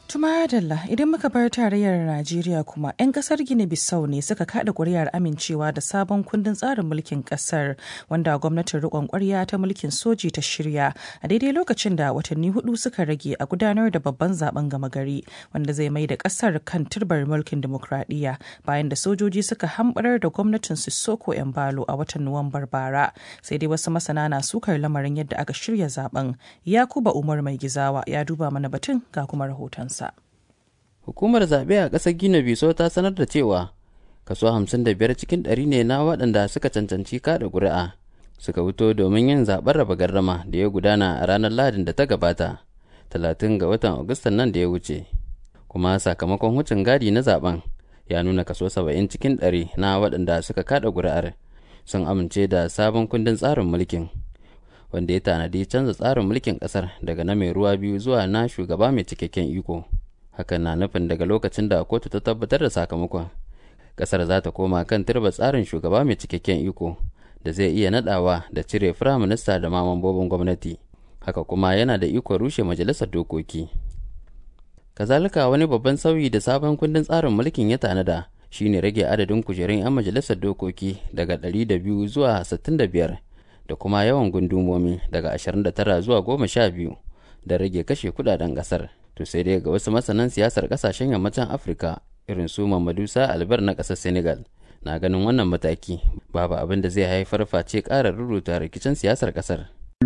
Tuma Dalla idan muka bar tarayyar Najeriya kuma 'yan kasar Gini Bissau ne suka kada kuri'ar amincewa da sabon kundin tsarin mulkin kasar wanda gwamnatin rikon kwarya ta mulkin soji ta shirya a daidai lokacin da watanni hudu suka rage a gudanar da babban zaben gama gari wanda zai mai da kasar kan turbar mulkin demokradiyya bayan da sojoji suka hambarar da gwamnatin Sissoko Embalo a watan Nuwambar bara sai dai wasu masana na sukar lamarin yadda aka shirya zaben Yakuba Umar Mai Gizawa ya duba mana batun ga kuma rahotonsa. Hukumar zaɓe a ƙasar Gina Biso ta sanar da cewa kaso 55 cikin ɗari ne na waɗanda suka cancanci kaɗa ƙuri'a suka fito domin yin zaɓen raba gardama da ya gudana a ranar Lahadin da ta gabata 30 ga watan Agustan nan da ya wuce. Kuma sakamakon wucin gadi na zaɓen ya nuna kaso 70 cikin ɗari na waɗanda suka kaɗa ƙuri'ar sun amince da sabon kundin tsarin mulkin. wanda ya tanadi canza tsarin mulkin kasar daga na mai ruwa biyu zuwa na shugaba mai cikakken iko hakan na nufin daga lokacin da kotu ta tabbatar da sakamakon kasar za ta koma kan turba tsarin shugaba mai cikakken iko da zai iya nadawa da cire firaminista da ma mambobin gwamnati haka kuma yana da ikon rushe majalisar dokoki kazalika wani babban sauyi da sabon kundin tsarin mulkin ya tanada shine rage adadin kujerun 'yan majalisar dokoki daga 200 zuwa 65 da kuma yawan gundumomi daga 29 zuwa 12 da rage kashe kudaden kasar to sai dai ga wasu masanan siyasar kasashen yammacin afirka irin su Mamadusa Albar na ƙasar Senegal na ganin wannan mataki babu abin da zai haifar face ƙara ruruta rikicin siyasar ƙasar.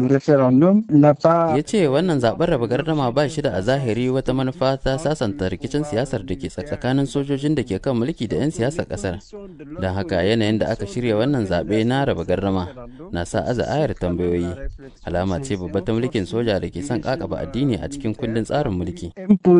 Ya ce wannan zaɓen raba gardama ba shi da a zahiri wata manufa ta sasanta rikicin siyasar da ke tsakanin sojojin da ke kan mulki da 'yan siyasar ƙasar. Don haka yanayin da aka shirya wannan zaɓe na raba gardama na sa aza ayar tambayoyi. Alama ce babba ta mulkin soja da ke son ƙaƙaba addini a cikin kundin tsarin mulki.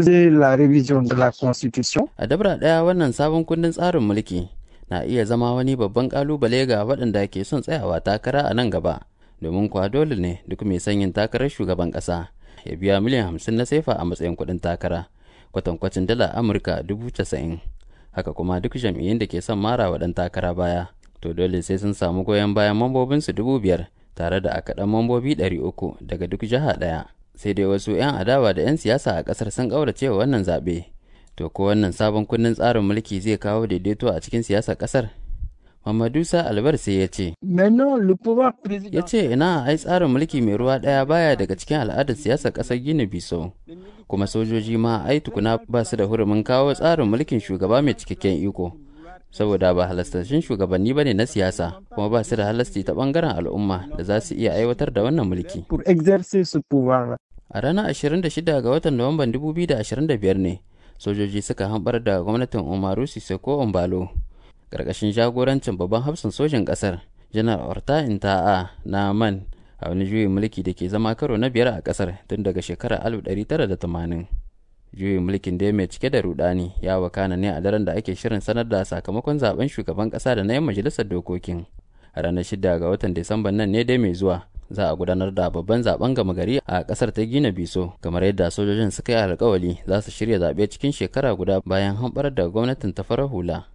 A dabra ɗaya wannan sabon kundin tsarin mulki na iya zama wani babban ƙalubale ga waɗanda ke son tsayawa takara a nan gaba. domin kuwa dole ne duk mai sanyin takarar shugaban ƙasa ya biya miliyan hamsin na sefa a matsayin kuɗin takara kwatankwacin dala amurka dubu casa'in haka kuma duk jam'iyyun da ke son mara wa ɗan takara baya to dole sai sun samu goyon bayan mambobinsu dubu biyar tare da akaɗan mambobi ɗari uku daga duk jiha ɗaya sai dai wasu 'yan adawa da 'yan siyasa a ƙasar sun ƙaurace wa wannan zaɓe to ko wannan sabon kundin tsarin mulki zai kawo daidaito a cikin siyasar ƙasar Mamadusa Albar sai ya ce, Ya ce ina ai tsarin mulki mai ruwa ɗaya baya daga cikin al'adar siyasar ƙasar Gini Biso, kuma sojoji ma ai tukuna ba su da hurumin kawo tsarin mulkin shugaba mai cikakken iko. Saboda ba halastashin shugabanni ba ne na siyasa, kuma ba su da halasti ta ɓangaren al'umma da za su iya aiwatar da wannan mulki. A ranar 26 ga watan Nuwamban 2025 ne, sojoji suka hambar da gwamnatin Umaru Sisoko Ombalo. karkashin jagorancin babban hafsan sojin kasar janar orta inta'a na man a wani juyin mulki da ke zama karo na biyar a kasar tun daga shekarar 1980 juyin mulkin da mai cike da rudani ya wakana ne a daren da ake shirin sanar da sakamakon zaben shugaban kasa da na yan majalisar dokokin a ranar 6 ga watan disamban nan ne dai mai zuwa za a gudanar da babban zaben gama gari a kasar ta gina biso kamar yadda sojojin suka yi alkawali za su shirya zaɓe cikin shekara guda bayan hamɓarar da gwamnatin ta farar hula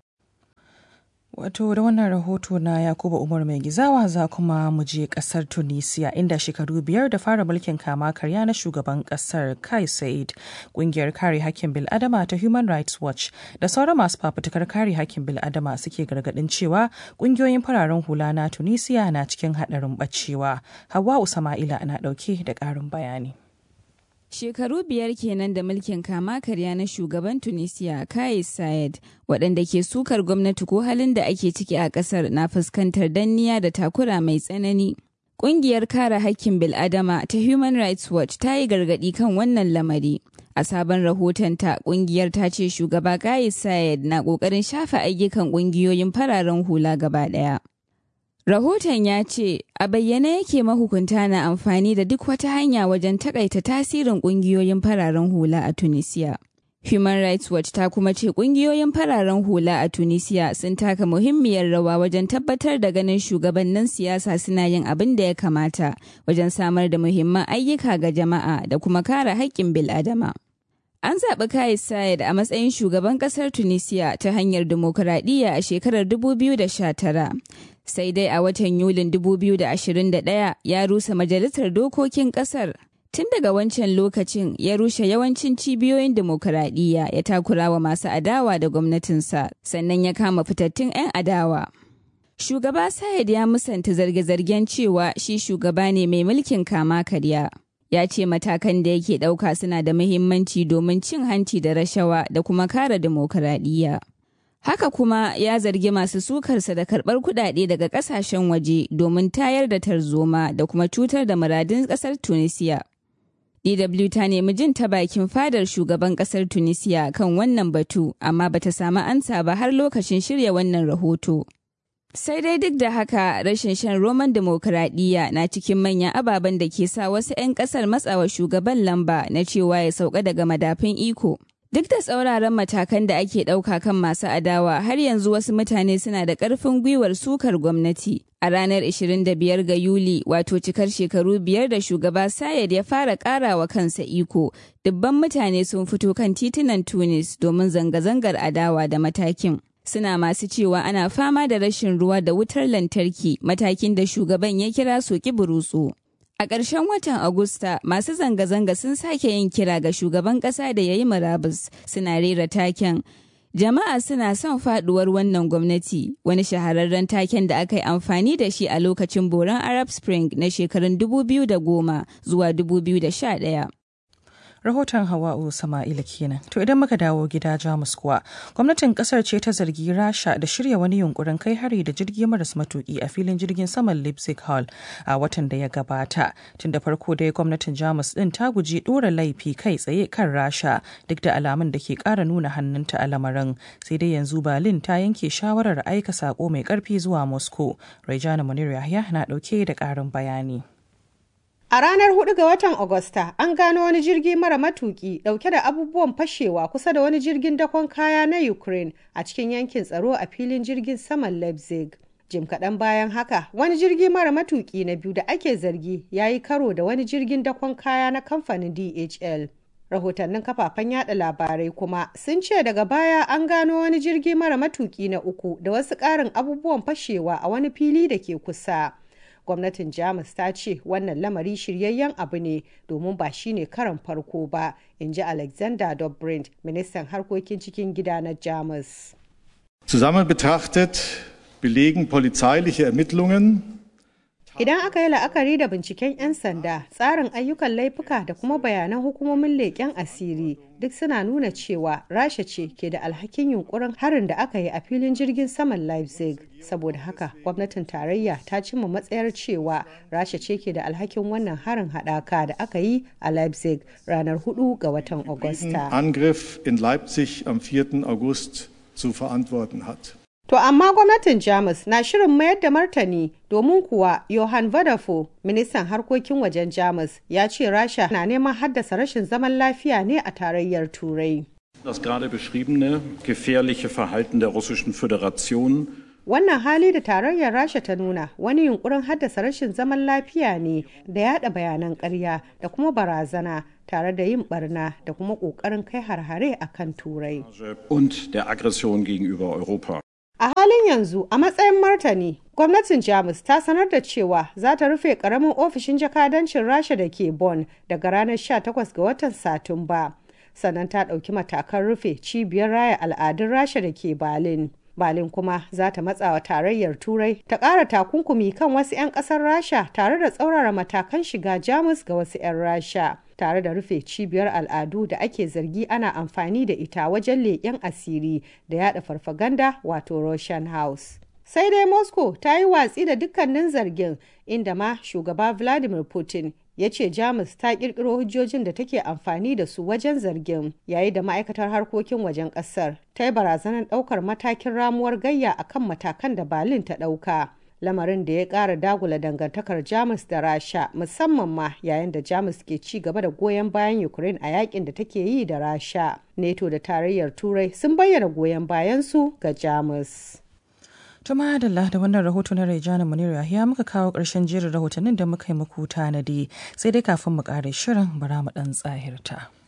Wato da wannan rahoto na Yakubu Umar mai gizawa za kuma mu je kasar Tunisia inda shekaru biyar da fara mulkin kama karya na shugaban kasar Kai Said kungiyar kare hakkin bil'adama ta Human Rights Watch da sauran masu fafutukar kare hakkin bil'adama suke gargadin cewa kungiyoyin fararen hula na Tunisia na cikin haɗarin bacewa. Hawa Usama'ila na ɗauke da ƙarin bayani. Shekaru biyar kenan da mulkin kama karya na shugaban Tunisia Kais Saied waɗanda ke sukar gwamnati ko halin da ake ciki a ƙasar na fuskantar danniya da takura mai tsanani. Ƙungiyar kare hakkin bil'adama ta Human Rights Watch ta yi gargaɗi kan wannan lamari. A sabon rahotonta, ƙungiyar ta ce shugaba Kais Saied na ƙoƙarin shafa ayyukan ƙungiyoyin fararen hula gaba ɗaya. Rahoton ya ce, a bayyane yake mahukunta na amfani da duk wata hanya wajen takaita tasirin kungiyoyin fararen hula a Tunisia. Human Rights Watch ta kuma ce kungiyoyin fararen hula a Tunisia sun taka muhimmiyar rawa wajen tabbatar da ganin shugabannin siyasa suna yin abin da ya kamata wajen samar da muhimman ayyuka ga jama'a da kuma kare haƙƙin bil'adama. An zaɓi Kais Saied a matsayin shugaban ƙasar Tunisia ta hanyar dimokuraɗiyya a shekarar 2019. Sai dai a watan Yulin 2021 ya rusa majalisar dokokin ƙasar Tun daga wancan lokacin ya rushe yawancin cibiyoyin dimokuraɗiyya ya takura wa masu adawa da gwamnatinsa sannan ya kama fitattun 'yan adawa. Shugaba Sayed ya musanta zarge-zargen cewa shi shugaba ne mai mulkin kama karya. Ya ce matakan da yake ɗauka suna da muhimmanci domin cin hanci da rashawa da kuma kare dimokuraɗiyya. Haka kuma ya zargi masu sukarsa da karɓar kuɗaɗe daga ƙasashen waje domin tayar da tarzoma da kuma cutar da muradun ƙasar Tunisiya. DW ta nemi jin ta bakin fadar shugaban ƙasar Tunisiya kan wannan batu, amma bata samu ansa ba har lokacin shirya wannan rahoto. Sai dai duk da haka rashin shan roman demokuraɗiyya na cikin manyan ababen da ke sa wasu 'yan ƙasar matsawa shugaban lamba na cewa ya sauka daga madafin iko. Duk da tsauraran matakan da ake ɗauka kan masu adawa har yanzu wasu mutane suna da ƙarfin gwiwar sukar gwamnati. A ranar 25 ga Yuli wato cikar shekaru biyar da shugaba Sayed ya fara ƙarawa kansa iko, dubban mutane sun fito kan titunan Tunis domin zanga-zangar adawa da matakin. Suna masu cewa ana fama da rashin ruwa da wutar lantarki matakin da shugaban ya kira soki burutsu. A ƙarshen watan Agusta, masu zanga-zanga sun sake yin kira ga shugaban ƙasa da ya yi murabus suna rera taken. Jama'a suna son faɗuwar wannan gwamnati, wani shahararren taken da aka yi amfani da shi a lokacin boron Arab Spring na shekarun 2010 zuwa 2011. rahoton hawa'u sama'ila kenan to idan muka dawo gida jamus kuwa gwamnatin kasar ce ta zargi rasha da shirya wani yunkurin kai hari da jirgi maras matuki a filin jirgin saman leipzig hall a watan da ya gabata tun da farko dai gwamnatin jamus din ta guji dora laifi kai tsaye kan rasha duk da alamun da ke kara nuna hannunta a lamarin sai dai yanzu berlin ta yanke shawarar aika sako mai karfi zuwa moscow rejana munir yahya na dauke da karin bayani A ranar 4 ga watan Agusta, an gano wani jirgi mara matuki dauke da abubuwan fashewa kusa da wani jirgin dakon kaya na Ukraine a cikin yankin tsaro a filin jirgin saman Leipzig. Jim kaɗan bayan haka, wani jirgi mara matuki na biyu da ake zargi ya yi karo da wani jirgin dakon kaya na kamfanin DHL. Rahotannin kafafen yada labarai kuma sun ce daga baya an gano wani jirgi mara matuki na uku da wasu ƙarin abubuwan fashewa a wani fili da ke kusa. gwamnatin jamus ta ce wannan lamari shiryayyen abu ne domin ba shi ne karan farko ba in ji alexander dobrindt ministan harkokin cikin gida na jamus zusammen betrachtet belegen polizeiliche ermittlungen Idan aka yi la'akari da binciken 'yan sanda, tsarin ayyukan laifuka da kuma bayanan hukumomin leƙen asiri duk suna nuna cewa Rasha ce ke da alhakin yunkurin harin da aka yi a filin jirgin saman Leipzig. Saboda haka, gwamnatin tarayya ta cimma matsayar cewa Rasha ce ke da alhakin wannan harin haɗaka da aka yi a Leipzig ranar 4 ga watan Agusta. Angriff in Leipzig am 4. August zu verantworten hat. To amma gwamnatin Jamus na shirin mayar da martani domin kuwa Johann Vadafo, ministan harkokin wajen Jamus, ya ce Rasha na neman haddasa rashin zaman lafiya ne a tarayyar Turai. Das gerade beschriebene gefährliche Verhalten der Russischen Föderation Wannan hali da tarayyar Rasha ta nuna wani yunkurin haddasa rashin zaman lafiya ne da yada bayanan ƙarya da kuma barazana tare da yin barna da kuma ƙoƙarin kai harhare a kan Turai. und der Aggression gegenüber Europa. A halin yanzu a matsayin martani, gwamnatin Jamus ta sanar da cewa za ta rufe karamin ofishin jakadancin Rasha da ke Bonn daga ranar 18 ga watan Satumba. Sannan ta ɗauki matakan rufe cibiyar raya al'adun Rasha da ke Berlin. Berlin kuma za ta matsawa tarayyar Turai ta ƙara takunkumi kan wasu 'yan ƙasar Rasha tare da tsaurara matakan shiga Jamus ga wasu 'yan Rasha. tare da rufe cibiyar al'adu da ake zargi ana amfani da ita wajen leƙen asiri da yada farfaganda wato Russian House. Sai dai Moscow ta yi watsi da dukkanin zargin inda ma shugaba Vladimir Putin ya ce Jamus ta kirkiro hujjojin da take amfani da su wajen zargin yayi da ma'aikatar harkokin wajen kasar ta yi barazanar daukar matakin ramuwar gayya akan matakan da Berlin ta dauka. lamarin da ya ƙara dagula dangantakar jamus da rasha musamman ma yayin da jamus ke ci gaba da goyon bayan ukraine a yakin da take yi da rasha neto da tarayyar turai sun bayyana goyon bayansu ga jamus Tuma da da wannan rahoto na Rejana Munir ya muka kawo ƙarshen jerin rahotannin da muka yi muku tanadi sai dai kafin mu ƙare shirin bara mu ɗan tsahirta.